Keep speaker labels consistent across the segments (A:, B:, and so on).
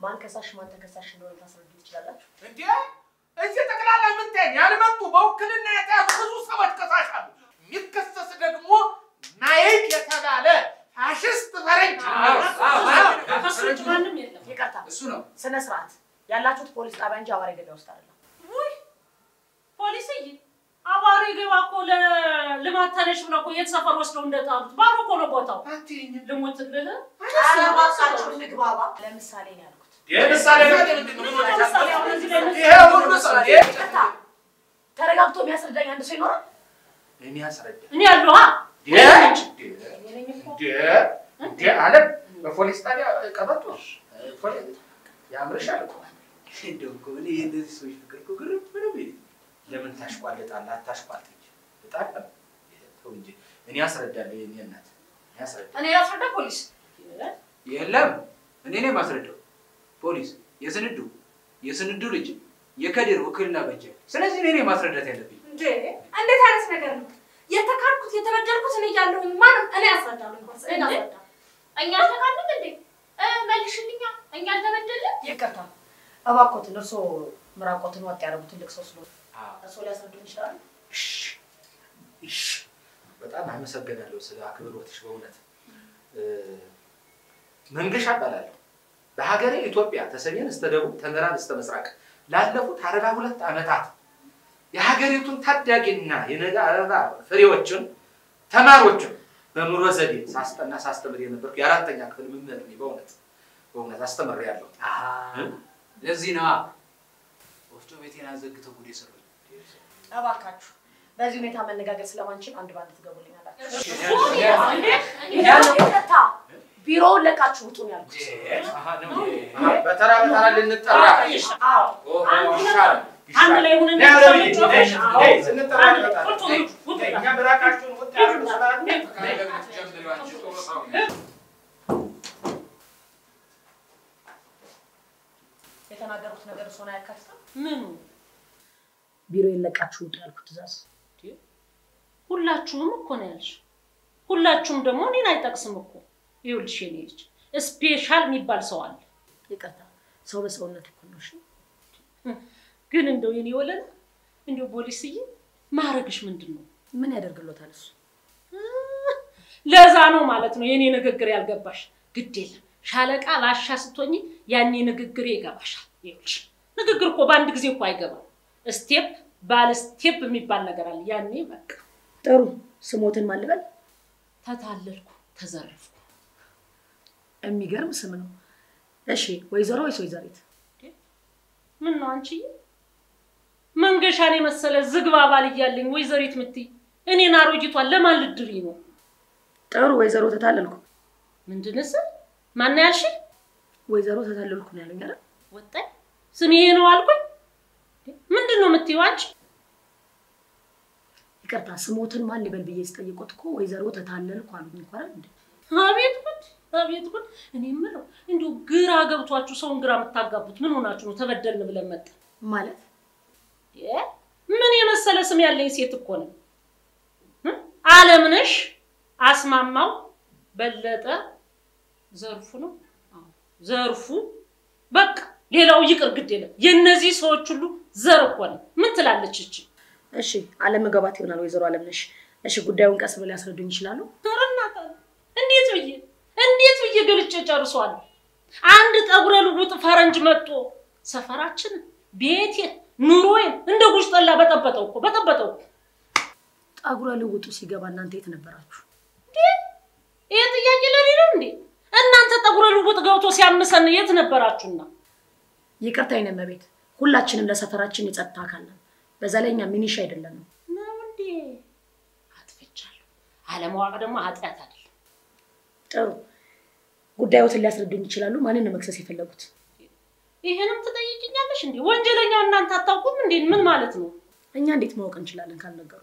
A: ማን ከሳሽ ማን ተከሳሽ እንደሆነ ታስረዱ ትችላላችሁ?
B: እንዴ እዚህ ጠቅላላ የምታይኝ ያልመጡ በውክልና የተያዙ ብዙ ሰዎች ከሳሽ አሉ። የሚከሰስ ደግሞ ናይክ የተባለ ፋሽስት ፈረንጅ
C: ከሱ ውጭ ማንም የለም።
A: ይቅርታ፣
D: እሱ ነው።
A: ስነ ስርዓት ያላችሁት ፖሊስ ጣቢያ እንጂ አዋሪ ገበያ ውስጥ አይደለም።
C: ውይ ፖሊስዬ፣ አባሪ ገባ እኮ ለልማት ተነሽ ብለው እኮ የት ሰፈር ወስደው እንደጣሉት ባዶ እኮ ነው ቦታው። ልሙትልህ
A: ኧረ እባካችሁ እንግባባ። ለምሳሌ ነው ያልኩት።
B: ምሳሌ ምንድን ነው? ምን ሆነሻል?
C: ለምሳሌ አሁን እዚህ ላይ
B: ይሄ ሁሉ ሰው እንዴ
A: ይቅርታ፣ ተረጋግቶ የሚያስረዳኝ አንድ ሰው ይኖራል?
B: የሚያስረዳ
C: እኔ ያለሁ
B: እንዴ እንዴ እንዴ አለም በፖሊስ ጣቢያ ቀበቶ ፖሊስ ያምርሻል እኮ
D: እንደው እኮ እኔ የእነዚህ ሰዎች ፍቅር እኮ ግርም ምንም የለም።
B: ለምን ታሽቋልጣለህ? አታሽቋልጥ እንጂ በጣም ተው እንጂ እኔ አስረዳለሁ። የኔ እናት እኔ አስረዳለሁ።
C: እኔ ያስረዳ ፖሊስ
D: የለም እኔ ነኝ የማስረዳው። ፖሊስ የስንዱ የስንዱ ልጅ የከድር ውክልና በጀ። ስለዚህ እኔ ነኝ ማስረዳት ያለብኝ።
C: እንዴ እንዴት አይነት ነገር ነው? የተካድኩት የተበደልኩት እኔ እያለሁኝ ማንም እኔ አስረዳለሁ እንኳን እኔ አስረዳ እኛ አልተካድንም እንዴ እ መልሽልኛ እኛ አልተበደልን
A: ይቅርታ፣ እባክዎትን እርስዎ ምራቆትን ወጥ ያደረጉ ትልቅ ሰው ስለሆኑ እርስዎ ሊያስረዱን ይችላሉ?
B: እሺ እሺ፣ በጣም አመሰግናለሁ ስለ አክብሮትሽ። በእውነት እ፣ መንገሻ እባላለሁ። በሀገሬ ኢትዮጵያ ተሰሜን እስተ ደቡብ ተምዕራብ እስተ ምስራቅ ላለፉት አርባ ሁለት ዓመታት የሀገሪቱን ታዳጊና የነገ አበባ ፍሬዎችን ተማሪዎችን በኑሮ ዘዴ ሳስጠና ሳስተምር የነበርኩ የአራተኛ ክፍል መምህር ነኝ። በእውነት በእውነት አስተምሬያለሁ።
D: ለዚህ ነዋ ወፍጮ ቤቴን አዘግተው ጉድ የሰሩኝ።
A: እባካችሁ በዚህ ሁኔታ መነጋገር ስለማንችል አንድ ባንድ ትገቡልኛላችሁ።
C: እንዴ
A: ይቅርታ፣ ቢሮውን ለቃችሁ ውጡ ነው ያልኩት።
B: በተራ በተራ ልንጠራ
A: አዎ
B: ኦሆ፣ ይሻላል
C: አንድ ላይ ሆነን
B: ነይ አለብኝ፣ ነይ፣
C: ሰዎች
B: ነይ፣ ስንጠራ
C: አንድ ላይ
B: እንመጣለን።
C: ቁጭ
B: ነይ፣
C: በሉ፣ ቁጭ
B: ነይ፣
C: በሉ።
B: እኛ ምራቃችሁን ውጥ ያደርጉ ስላሉ ነይ።
D: ጀምሪው አንቺ ጥሩ ሰው ነሽ።
A: የተናገሩት ነገር እሱን አያካትትም።
C: ምኑ
A: ቢሮውን ለቃችሁ ውጡ ያልኩት ትእዛዝ
C: ሁላችሁም እኮ ነው ያልሽ። ሁላችሁም ደግሞ እኔን አይጠቅስም እኮ። ይኸውልሽ የኔ ልጅ ስፔሻል የሚባል ሰው አለ።
A: ይቅርታ፣ ሰው በሰውነት እኩል ነው። እሺ
C: ግን እንደው የኔ ወለላ እንደው ፖሊስዬ ማረግሽ ምንድን ነው?
A: ምን ያደርግሎታል እሱ?
C: ለዛ ነው ማለት ነው የኔ ንግግር ያልገባሽ። ግድ የለም ሻለቃ ባሻ ስትሆኝ ያኔ ንግግር ይገባሻል። ይኸውልሽ ንግግር እኮ በአንድ ጊዜ እኮ አይገባም። ስቴፕ ባለ ስቴፕ የሚባል ነገር አለ። ያኔ በቃ
A: ጥሩ ስሞትን ማን ልበል?
C: ተታለልኩ፣ ተዘረፍኩ።
A: የሚገርም ስም ነው። እሺ ወይዘሮ ወይስ ወይዘሪት?
C: ምን ነው አንቺዬ? መንገሻን የመሰለ ዝግባ ባል እያለኝ ወይዘሪት ምትይ እኔን አሮጊቷን ለማን ልድሪ ነው?
A: ጥሩ ወይዘሮ ተታለልኩ።
C: ምንድን ስል ማን ያልሽ?
A: ወይዘሮ ተታለልኩ ነው ያሉኝ አይደል?
C: ወጣኝ ስም ይሄ ነው አልኩኝ። ምንድን ነው የምትይው አንቺ?
A: ይቅርታ ስሞትን ማን ልበል ብዬ ስጠይቆት እኮ ወይዘሮ ተታለልኩ አሉኝ እኮ አይደል እንዴ?
C: አቤት ጉድ አቤት ጉድ! እኔ የምለው እንዲሁ ግራ ገብቷችሁ ሰውን ግራ የምታጋቡት ምን ሆናችሁ ነው? ተበደልን ብለን መጣ
A: ማለት
C: ምን የመሰለ ስም ያለኝ ሴት እኮ ነው። አለምነሽ አስማማው በለጠ ዘርፉ ነው አዎ፣ ዘርፉ በቃ ሌላው ይቅር ግድ የለም። የእነዚህ ሰዎች ሁሉ ዘር እኮ ነው። ምን ትላለች እቺ?
A: እሺ አለመግባባት ይሆናል ወይዘሮ አለምነሽ። እሺ ጉዳዩን ቀስ ብለው ሊያስረዱኝ ይችላሉ?
C: ኧረ እናት አለ እንዴት ብዬ እንዴት ብዬ ገልጬ ጨርሰዋለሁ። አንድ ጠጉረ ልውጥ ፈረንጅ መጥቶ ሰፈራችንን፣ ቤቴን፣ ኑሮዬን እንደ ጉሽ ጠላ በጠበጠው እኮ በጠበጠው እኮ።
A: ጠጉረ ልውጡ ሲገባ እናንተ የት ነበራችሁ?
C: ይሄ ጥያቄ ለኔ ነው እንዴ? እናንተ ጠጉረ ልውጥ ገብቶ ሲያምሰን የት ነበራችሁና?
A: ይቅርታ የኔ እመቤት፣ ሁላችንም ለሰፈራችን የጸጥታ አካል ነን። በዛ ላይ እኛ ሚኒሻ አይደለንም።
C: ነው እንዴ? አጥፍቻለሁ። አለማወቅ ደግሞ ኃጢአት አይደለም።
A: ጥሩ ጉዳዮትን ሊያስረዱኝ ይችላሉ? ማንን ነው መክሰስ የፈለጉት?
C: ይሄንም ትጠይቅኛለሽ እንዴ? ወንጀለኛው እናንተ አታውቁም እንዴ? ምን ማለት ነው?
A: እኛ እንዴት ማወቅ እንችላለን ካልነገሩ?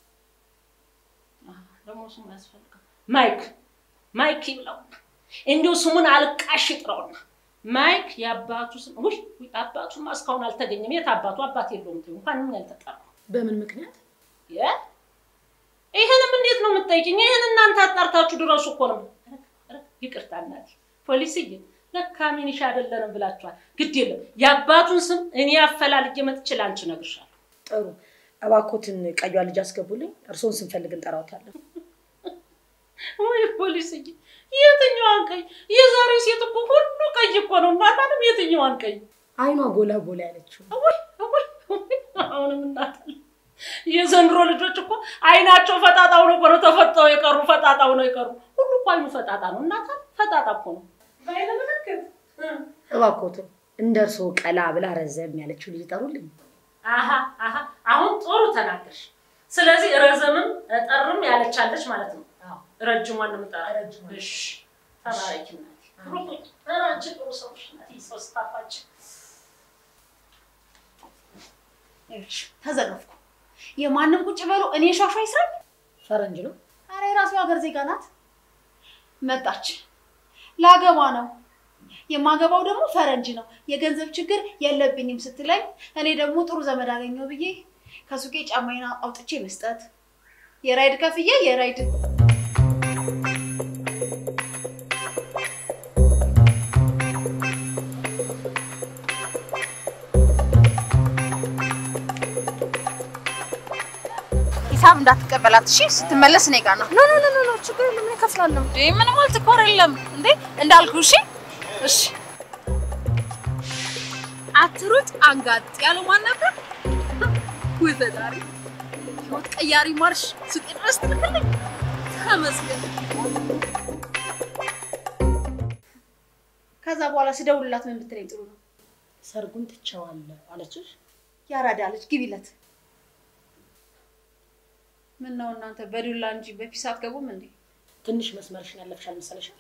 C: ደግሞ ስሙ ያስፈልጋል። ማይክ ማይክ ይብላውና እንዲሁ ስሙን አልቃሽ ይጥራውና ማይክ የአባቱ ስም ውይ ውይ፣ አባቱማ እስካሁን አልተገኘም። የት አባቱ አባት የለውም ትይው እንኳን ምን ያልተጠራ
A: በምን ምክንያት?
C: የ ይህንም እንዴት ነው የምትጠይቅኝ? ይህን እናንተ አጣርታችሁ ድረሱ እኮ ነው። ኧረ፣ ኧረ፣ ይቅርታ እናቴ ፖሊስዬ፣ ለካ ሚኒሻ አይደለንም ብላችኋል። ግድ የለም የአባቱን ስም እኔ አፈላልጌ መጥቼ ላንቺ እነግርሻለሁ።
A: ጥሩ እባኮትን ቀዩዋ ልጅ አስገቡልኝ። እርስዎን ስንፈልግ እንጠራውታለን።
C: ወይ ፖሊስዬ፣ የትኛዋን ቀይ? የዛሬ ሴት እኮ ሁሉ ቀይ እኮ ነው። እናታንም የትኛዋን ቀይ?
A: አይኗ ጎላ ጎላ ያለችው
C: ወይ ወይ ወይ፣ አሁንም እናታል የዘንድሮ ልጆች እኮ አይናቸው ፈጣጣው ነው እኮ ነው ተፈጠው የቀሩ ፈጣጣው ነው የቀሩ። ሁሉ እኮ አይኑ ፈጣጣ ነው። እናታል ፈጣጣ እኮ ነው። በአይነ ምልክት
A: እባኮትን እንደ እርስዎ ቀላ ብላ ረዘም ያለችው ልጅ ጠሩልኝ።
C: አሀ አሀ፣ አሁን ጥሩ ተናገርሽ። ስለዚህ ረዘምም ጠርም ያለቻለች ማለት ነው። ረጅሟን ነው የምጠራ። እሺ ተባረኪ እናቴ። ኧረ አንቺ ጥሩ ሰው ነሽ እናቴ። ሰው ስታፋጭ
E: ይኸውልሽ ተዘረፍኩ። የማንም ቁጭ በሉ እኔ ሿሿ ይስራል።
A: ፈረንጅ ነው።
E: አረ የራሱ ሀገር ዜጋ ናት። መጣች ላገባ ነው የማገባው ደግሞ ፈረንጅ ነው። የገንዘብ ችግር የለብኝም ስትለኝ እኔ ደግሞ ጥሩ ዘመድ አገኘው ብዬ ከሱቄ ጫማዬን አውጥቼ መስጠት የራይድ ከፍዬ የራይድ ሂሳብ እንዳትቀበላት እሺ። ስትመለስ እኔ ጋር ነው። ኖ ኖ ኖ ኖ ችግር የለም እኔ እከፍላለሁ። እንዴ ምንም አልትኮር የለም እንዴ እንዳልኩ እሺ እሺ። አትሩጥ አንጋጥ ያለው ማን ነበር? ወይ ፈጣሪ! ህይወት ቀያሪ ማርሽ ሱቄ ድረስ ትልክልኝ። ተመስገን። ከዛ በኋላ ስደውልላት ምን ብትለኝ ጥሩ ነው?
A: ሰርጉን ትቼዋለሁ አለችሽ?
E: ያራዳ አለች። ግቢለት። ምን ነው እናንተ በዱላ እንጂ በፒስ አትገቡም እንዴ?
A: ትንሽ መስመርሽን ያለፍሽ አልመሰለሽም?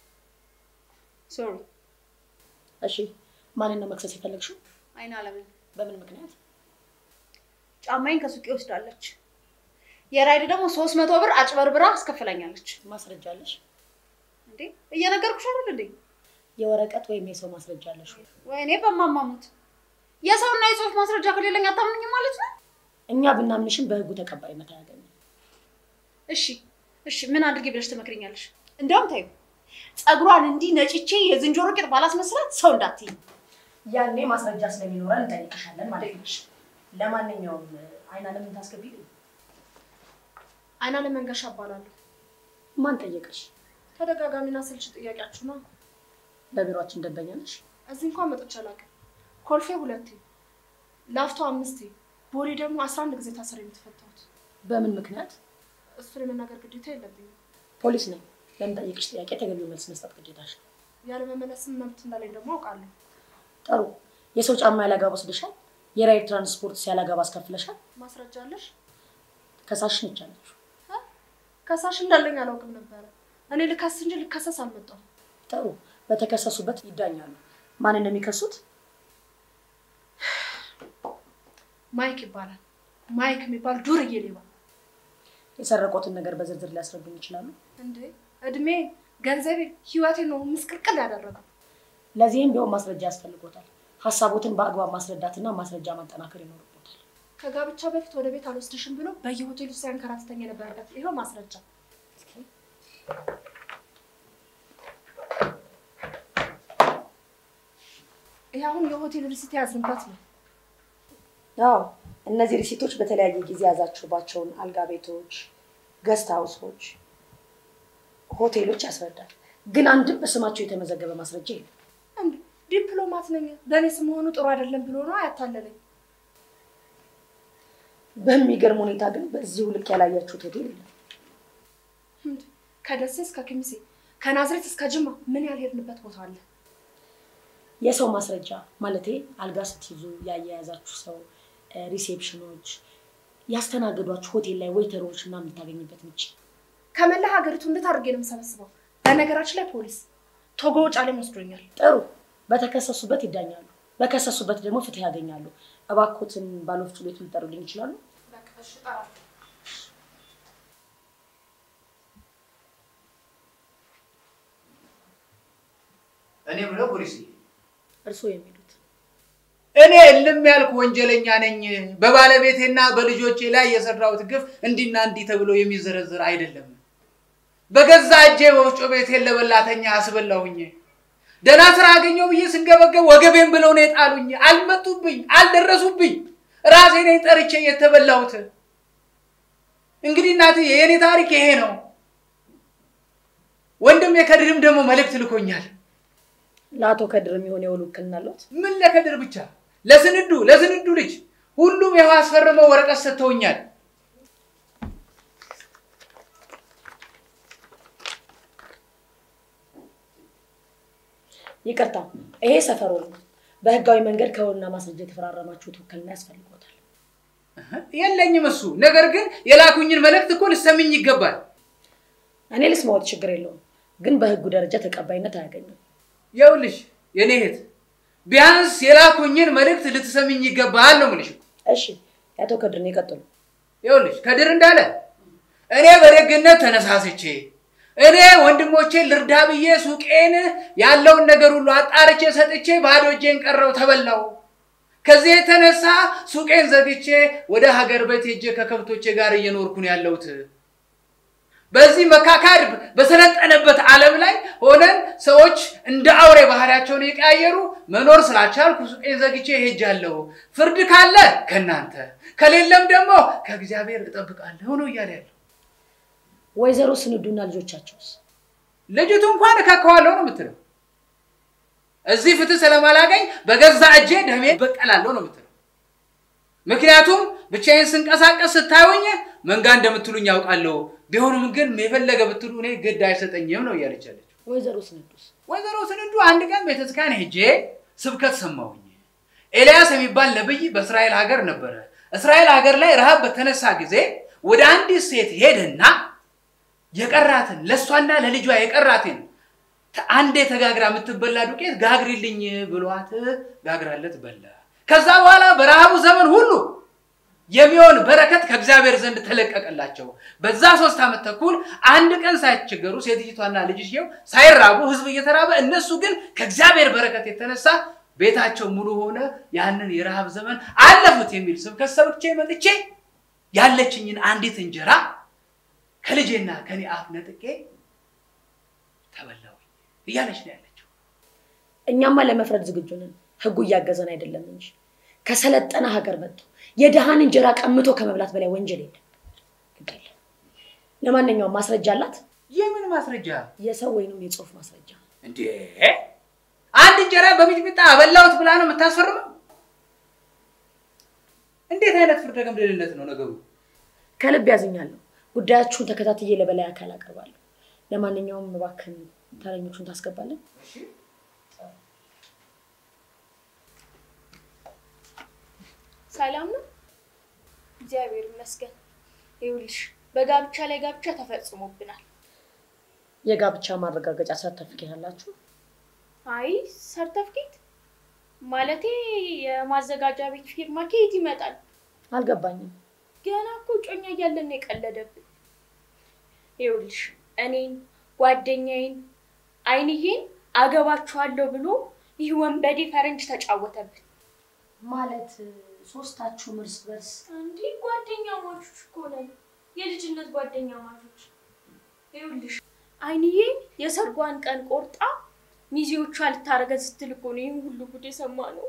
E: ሶሪ
A: እሺ ማንን ነው መክሰስ የፈለግሽው?
E: አይን አለምን
A: በምን ምክንያት?
E: ጫማዬን ከሱቄ ወስዳለች። የራይድ ደግሞ ሶስት መቶ ብር አጭበርብራ አስከፍላኛለች።
A: ማስረጃ አለሽ?
E: እንዴ እየነገርኩሽ አይደል እንዴ?
A: የወረቀት ወይም የሰው ማስረጃ አለሽ? ወይ?
E: ወይኔ በማማሙት የሰውና የጽሁፍ ማስረጃ ከሌለኝ አታምንኝ ማለት ነው?
A: እኛ ብናምንሽም በህጉ ተቀባይነት አያገኝም።
E: እሺ እሺ፣ ምን አድርጌ ብለሽ ትመክርኛለሽ? እንዲያውም ታዩ ፀጉሯን እንዲህ ነጭቼ የዝንጀሮ ቂጥ ባላስመስላት ሰው እንዳትይ።
A: ያኔ ማስረጃ ስለሚኖረን እንጠይቅሻለን ማለት ነሽ። ለማንኛውም አይን አለምን ታስገቢልኝ።
F: አይናለም መንገሻ እባላለሁ።
A: ማን ጠየቀሽ?
F: ተደጋጋሚና ስልች ጥያቄያችሁ ነው።
A: በቢሮአችን ደንበኛ ነሽ?
F: እዚህ እንኳን መጥቼ አላውቅም። ኮልፌ ሁለቴ፣ ላፍቶ አምስቴ፣ ቦሌ ደግሞ አስራ አንድ ጊዜ ታስሬ የምትፈታሁት።
A: በምን ምክንያት?
F: እሱን የመናገር ግዴታ የለብኝም።
A: ፖሊስ ነኝ። ለምጠይቅሽ ጥያቄ ተገቢው መልስ መስጠት ግዴታሽ ነው።
F: ያለመመለስም መብት እንዳለኝ ደግሞ አውቃለሁ።
A: ጥሩ። የሰው ጫማ ያላጋባ ወስደሻል? የራይድ ትራንስፖርት ሲያላጋባ አስከፍለሻል?
F: ማስረጃ አለሽ?
A: ከሳሽ ነች አለችው።
F: ከሳሽ እንዳለኝ አላውቅም ነበረ። እኔ ልከስ እንጂ ልከሰስ አልመጣሁም።
A: ጥሩ። በተከሰሱበት ይዳኛሉ። ማን እንደሚከሱት
F: ማይክ ይባላል። ማይክ የሚባል ዱርዬ ሌባ።
A: የሰረቆትን ነገር በዝርዝር ሊያስረዱን ይችላሉ?
F: እንዴ እድሜ፣ ገንዘቤ፣ ህይወቴ ነው ምስቅልቅል ያደረገው።
A: ለዚህም ቢሆን ማስረጃ ያስፈልጎታል። ሀሳቦትን በአግባብ ማስረዳትና ማስረጃ ማጠናከር ይኖርቦታል።
F: ከጋብቻ በፊት ወደ ቤት አልወስድሽም ብሎ በየሆቴሉ ሲያንከራትተኝ የነበረበት ይኸው ማስረጃ። ይህ አሁን የሆቴል ሪሲት የያዝንበት ነው።
A: አዎ እነዚህ ሪሲቶች በተለያየ ጊዜ የያዛችሁባቸውን አልጋ ቤቶች፣ ገስት ሀውሶች፣ ሆቴሎች ያስረዳል። ግን አንድም በስማቸው የተመዘገበ ማስረጃ የለም።
F: እንዴ ዲፕሎማት ነኝ በእኔ ስም መሆኑ ጥሩ አይደለም ብሎ ነው ያታለለኝ።
A: በሚገርም ሁኔታ ግን በዚሁ ልክ ያላያችሁት ሆቴል የለም።
F: እንዴ ከደሴ እስከ ኪሚሴ ከናዝሬት እስከ ጅማ ምን ያልሄድንበት ቦታ አለ?
A: የሰው ማስረጃ ማለቴ አልጋ ስትይዙ ያያያዛችሁ ሰው፣ ሪሴፕሽኖች፣ ያስተናገዷችሁ ሆቴል ላይ ዌይተሮች ምናምን ልታገኝበት ምች
F: ከመላ ሀገሪቱ እንዴት አድርጌ ነው የምሰበስበው? በነገራችን ላይ ፖሊስ ቶጎ ውጫሌም ወስዶኛል።
A: ጥሩ። በተከሰሱበት ይዳኛሉ፣ በከሰሱበት ደግሞ ፍትህ ያገኛሉ። እባኮትን ባለወፍጮ ቤቱ ሊጠሩልኝ ይችላሉ?
D: እኔ ምለው ፖሊስ
A: እርስዎ የሚሉት
D: እኔ እልም ያልኩ ወንጀለኛ ነኝ። በባለቤቴና በልጆቼ ላይ የሰራሁት ግፍ እንዲና እንዲህ ተብሎ የሚዘረዝር አይደለም። በገዛ እጄ ወፍጮ ቤቴን ለበላተኛ አስበላሁኝ። ደህና ስራ አገኘው ብዬ ስንገበገብ ወገቤን ብለው ነው የጣሉኝ። አልመጡብኝ፣ አልደረሱብኝ። ራሴ ነኝ ጠርቼ የተበላሁት። እንግዲህ እናትዬ የእኔ ታሪክ ይሄ ነው። ወንድም የከድርም ደግሞ መልእክት ልኮኛል።
A: ለአቶ ከድር የሚሆን የውል ውክልና አለዎት?
D: ምን ለከድር ብቻ ለስንዱ ለስንዱ ልጅ ሁሉም ይኸው አስፈርመው ወረቀት ሰጥተውኛል።
A: ይቅርታ፣ ይሄ ሰፈሮ ነው። በህጋዊ መንገድ ከውልና ማስረጃ የተፈራረማችሁት ውክልና ያስፈልጎታል።
D: የለኝም እሱ። ነገር ግን የላኩኝን መልእክት እኮ ልሰምኝ ይገባል።
A: እኔ ልስማዎት፣ ችግር የለውም፣ ግን በህጉ ደረጃ ተቀባይነት አያገኝም።
D: ይኸውልሽ የኔ እህት ቢያንስ የላኩኝን መልእክት ልትሰምኝ ይገባል ነው የምልሽ።
A: እሺ፣ የአቶ ከድርን ይቀጥሉ።
D: ይኸውልሽ ከድር እንዳለ እኔ በደግነት ተነሳስቼ እኔ ወንድሞቼን ልርዳ ብዬ ሱቄን ያለውን ነገር ሁሉ አጣርቼ ሰጥቼ ባዶ እጄን ቀረው ተበላው። ከዚህ የተነሳ ሱቄን ዘግቼ ወደ ሀገር ቤት ሄጄ ከከብቶቼ ጋር እየኖርኩ ነው ያለሁት። በዚህ መካካድ በሰለጠነበት ዓለም ላይ ሆነን ሰዎች እንደ አውሬ ባህሪያቸውን የቀያየሩ መኖር ስላልቻልኩ ሱቄን ዘግቼ ሄጃለሁ። ፍርድ ካለ ከእናንተ ከሌለም ደግሞ ከእግዚአብሔር እጠብቃለሁ ነው እያለ ያለው።
A: ወይዘሮ ስንዱና ልጆቻቸውስ?
D: ልጅቱ እንኳን እካከዋለሁ ነው የምትለው። እዚህ ፍትህ ስለማላገኝ በገዛ እጄ ደሜ በቀላለሁ ነው የምትለው። ምክንያቱም ብቻዬን ስንቀሳቀስ ስታዩኝ መንጋ እንደምትሉኝ ያውቃለሁ። ቢሆንም ግን የፈለገ ብትሉ እኔ ግድ አይሰጠኝም ነው እያለች ያለችው።
A: ወይዘሮ ስንዱስ?
D: ወይዘሮ ስንዱ አንድ ቀን ቤተክርስቲያን ሄጄ ስብከት ሰማሁኝ። ኤልያስ የሚባል ነብይ በእስራኤል ሀገር ነበረ። እስራኤል ሀገር ላይ ረሃብ በተነሳ ጊዜ ወደ አንዲት ሴት ሄደና የቀራትን ለእሷና ለልጇ የቀራትን አንዴ ተጋግራ የምትበላ ዱቄት ጋግሪልኝ ብሏት ጋግራለት በላ። ከዛ በኋላ በረሃቡ ዘመን ሁሉ የሚሆን በረከት ከእግዚአብሔር ዘንድ ተለቀቀላቸው። በዛ ሶስት ዓመት ተኩል አንድ ቀን ሳይቸገሩ ሴትይቷና ልጅየው ሳይራቡ ህዝብ እየተራበ እነሱ ግን ከእግዚአብሔር በረከት የተነሳ ቤታቸው ሙሉ ሆነ። ያንን የረሃብ ዘመን አለፉት የሚል ስብከት ሰብቼ መጥቼ ያለችኝን አንዲት እንጀራ ከልጄና ከኔ አፍ ነጥቄ ተበላው እያለች ነው ያለችው።
A: እኛማ ለመፍረድ ዝግጁ ነን፣ ህጉ እያገዘን አይደለም እንጂ ከሰለጠነ ሀገር መጥቶ የድሃን እንጀራ ቀምቶ ከመብላት በላይ ወንጀል የለም። ግድ የለም። ለማንኛውም ማስረጃ አላት?
D: የምን ማስረጃ
A: የሰው ወይንም የጽሁፍ ማስረጃ።
D: እንዴ? አንድ እንጀራ በሚጥሚጣ አበላሁት ብላ ነው የምታስፈርመው? እንዴት አይነት ፍርደ ገምድልነት ነው ነገሩ?
A: ከልብ ያዝኛለሁ። ጉዳያችሁን ተከታትዬ ለበላይ አካል አቀርባለሁ። ለማንኛውም እባክህን ተረኞቹን ታስገባለን።
F: ሰላም ነው፣ እግዚአብሔር ይመስገን። ይኸውልሽ በጋብቻ ላይ ጋብቻ ተፈጽሞብናል።
A: የጋብቻ ማረጋገጫ ሰርተፍኬት አላችሁ?
F: አይ ሰርተፍኬት ማለቴ የማዘጋጃ ቤት ፊርማ ከየት ይመጣል?
A: አልገባኝም።
F: ገና እኮ ጮኛ እያለን ነው የቀለደብን። ይኸውልሽ እኔን ጓደኛዬን አይንዬን አገባችኋለሁ ብሎ ይህ ወንበዴ ፈረንጅ ተጫወተብን።
A: ማለት ሶስታችሁም እርስ በርስ
F: እንዴ ጓደኛ ማቾች እኮ ነን፣ የልጅነት ጓደኛ ማቾች። ይኸውልሽ አይንዬ የሰርጓን ቀን ቆርጣ ሚዜዎቿ ልታረገን ስትል እኮ ነው ይህን ሁሉ ጉድ የሰማ ነው።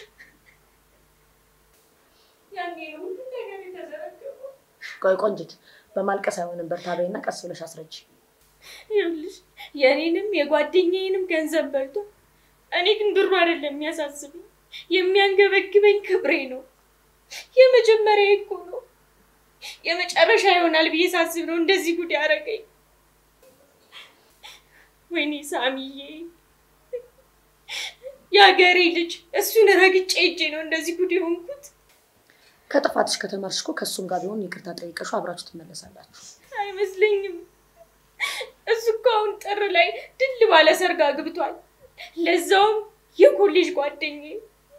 F: ያኔ ነው ሁሉ ነገር የተዘረገፈው።
A: ቆይ ቆንጅት፣ በማልቀስ አይሆንም። በርታ በይና ቀስ ብለሽ አስረጅ።
F: ይኸውልሽ የእኔንም የጓደኛዬንም ገንዘብ በልቶ፣ እኔ ግን ብሩ አይደለም የሚያሳስብኝ፣ የሚያንገበግበኝ ክብሬ ነው። የመጀመሪያ እኮ ነው የመጨረሻ ይሆናል ብዬ ሳስብ ነው እንደዚህ ጉድ ያደረገኝ። ወይኔ ሳሚዬ፣ የሀገሬ ልጅ እሱን ረግጬ እጄ ነው እንደዚህ ጉድ የሆንኩት።
A: ከጥፋትሽ ከተማርሽ እኮ ከእሱም ጋር ቢሆን ይቅርታ ጠይቀሽው አብራችሁ ትመለሳላችሁ።
F: አይመስለኝም። እሱ እኮ አሁን ጥር ላይ ድል ባለ ሰርግ አግብቷል። ለዛውም የኮሌጅ ጓደኛዬ።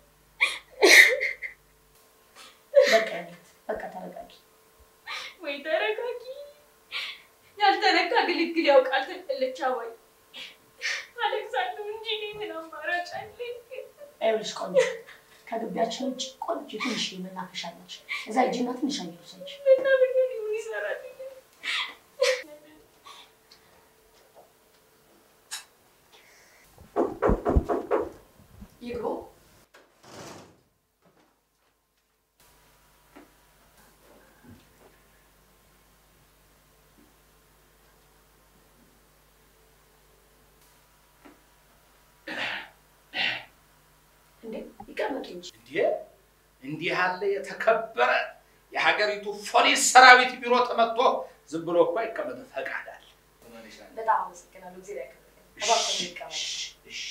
A: በቃ ያለት በቃ ተረጋጊ።
F: ወይ ተረጋጊ። ያልተነካ ግልግል ያውቃል ትላለች አባይ። አለቅሳለሁ እንጂ እኔ ምን አማራጭ አለኝ?
A: ይኸውልሽ ቆንጆ ከግቢያችን ውጭ ቆንጆ ትንሽ መናፈሻ አለች። እዛ ሂጂና ትንሽ አየር ውሰጂ።
F: እና ምን ምን ይሰራል?
A: ይግቡ። እንዴ ይቀመጡ እንጂ።
B: እንዴ እንዲህ ያለ የተከበረ የሀገሪቱ ፖሊስ ሰራዊት ቢሮ ተመጥቶ ዝም ብሎ እኮ አይቀመጥ ፈቃድ አለ።
A: በጣም አመሰግናለሁ። ጊዜ ላይ እባክህ ይቀመጡ።
B: እሺ፣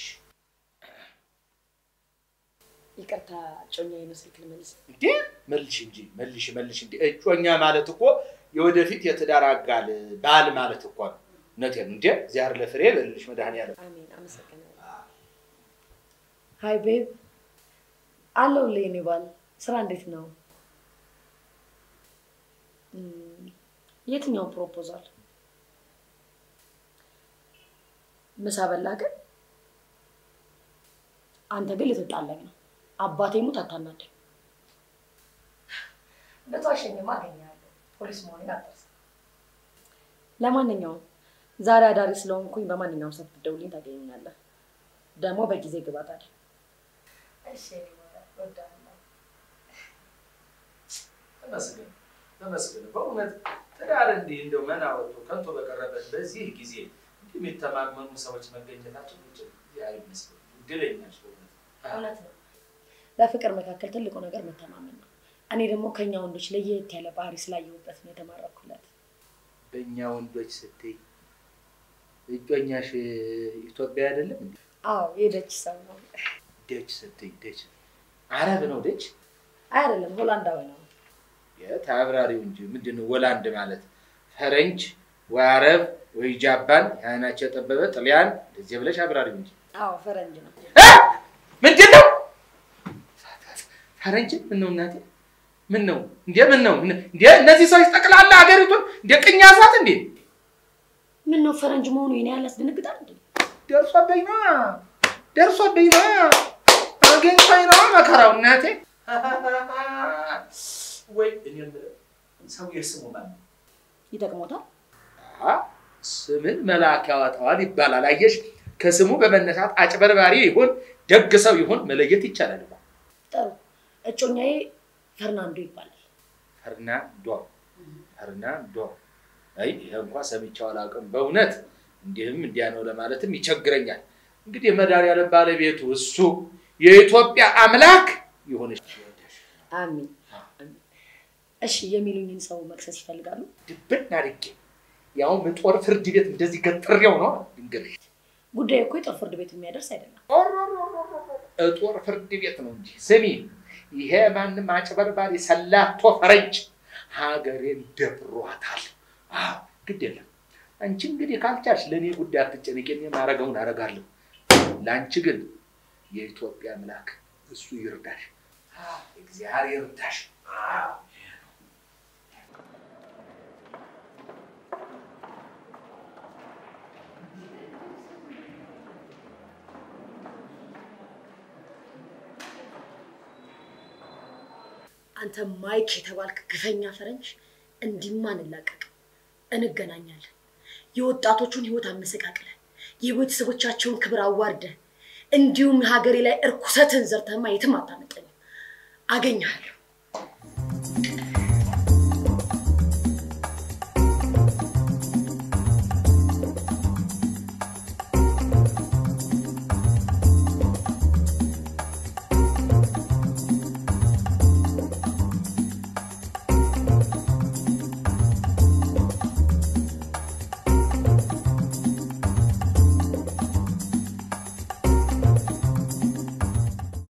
A: ይቅርታ ጮኛዬ ነው ስልክ ልመልስ።
B: እንዴ መልሽ እንጂ መልሽ መልሽ። እንዴ እጮኛ ማለት እኮ የወደፊት የትዳር አጋል ባል ማለት እኮ ነው። እውነቴን ነው። እንዴ እግዚአብሔር ለፍሬ በልልሽ መድኃኒዓለም
A: አሜን። አመሰግናለሁ። ሀይ ቤብ አለሁልህ የኔ ባል። ስራ እንዴት ነው? እም፣ የትኛው ፕሮፖዛል? ምሳ በላ ግን? አንተ ግን ልትጣላኝ ነው። አባቴ ሙት አታናደኝ። በተዋሸኝማ አገኘሃለሁ። ፖሊስ መሆኔን አትርሳ። ለማንኛውም ዛሬ አዳሪ ስለሆንኩኝ በማንኛውም ሰዓት ብትደውልኝ ታገኘኛለህ። ደግሞ በጊዜ ግባ ታዲያ። እሺ እወዳለሁ።
B: ተመስገን ተመስገን። በእውነት ትዳር እንዲህ እንደው መና ወጥቶ ከንቶ በቀረበት በዚህ ጊዜ እንዲህ የሚተማመኑ ሰዎች መገኘታቸው አይመስልም። እድለኛች በእውነት
A: እውነት ነው። በፍቅር መካከል ትልቁ ነገር መተማመን ነው። እኔ ደግሞ ከኛ ወንዶች ለየት ያለ ባህሪ ስላየሁበት ነው የተማረኩለት።
B: በእኛ ወንዶች ስትይ እጮኛሽ ኢትዮጵያ አይደለም እንዴ?
A: አዎ የደች ሰው ነው።
B: ደች ስትይ ደች አረብ ነው ደች
A: አይ አይደለም ሆላንዳዊ ነው።
B: የት አብራሪው እንጂ ምንድን ነው ወላንድ ማለት ፈረንጅ ወይ አረብ ወይ ጃፓን የአይናቸው የጠበበ ጥልያን እንደዚህ ብለሽ አብራሪው እንጂ
A: አዎ ፈረንጅ ነው።
B: እ? ምንድን ነው ፈረንጅ ምን ነው እናቴ ምን ነው እንዴ ምን ነው እንዴ እነዚህ ሰዎች ጠቅላላ ሀገሪቱን እንደ ቅኝ ያዛት እንዴ
A: ምን ነው ፈረንጅ መሆኑ የኔ ያለ ያስደነግጣል እንዴ?
B: ደርሶብኝ ነው ደርሶብኝ ነው አገኝቶኝ ነው መከራው እናቴ ወይ እኔ የምለው ሰው የስሙ ማን ነው
A: ይጠቅሞታል።
B: አ ስምን መልአክ ያወጣዋል ይባላል አየሽ ከስሙ በመነሳት አጭበርባሪ ይሁን ደግ ሰው ይሁን መለየት ይቻላል እኮ
A: ጥሩ እጮኛዬ ፈርናንዶ ይባላል።
B: ፈርናንዶ ፈርናንዶ አይ ይሄ እንኳ ሰምቼው አላውቅም በእውነት እንዲህም እንዲያ ነው ለማለትም ይቸግረኛል እንግዲህ መድኃኒዓለም ባለቤቱ እሱ የኢትዮጵያ አምላክ ይሆንሽ
A: አሚን። እሺ የሚሉኝን ሰው መክሰስ ይፈልጋሉ?
B: ድብን አድርጌ ያውም ጦር ፍርድ ቤት እንደዚህ ገጥሬው ነው እንግዲህ
A: ጉዳዩ እኮ የጦር ፍርድ ቤት የሚያደርስ አይደለም።
B: ጦር ፍርድ ቤት ነው እንጂ ስሚ ይሄ ማንም አጭበርባሪ ሰላቶ ፈረንጅ ሀገሬን ደብሯታል አዎ ግድ የለም አንቺ እንግዲህ ካልቻልሽ ለእኔ ጉዳይ አትጨነቂ እኔ ማረገውን አረጋለሁ ለአንቺ ግን የኢትዮጵያ አምላክ እሱ ይርዳሽ አዎ፣ እግዚአብሔር ይርዳሽ አዎ።
A: አንተ ማይክ የተባልክ ግፈኛ ፈረንጅ እንዲማ እንላቀቅ፣ እንገናኛለን። የወጣቶቹን ህይወት አመሰቃቅለ፣ የቤተሰቦቻቸውን ክብር አዋርደ፣ እንዲሁም ሀገሬ ላይ እርኩሰትን ዘርተማ የትም አታመጠኝም። አገኘሃለሁ።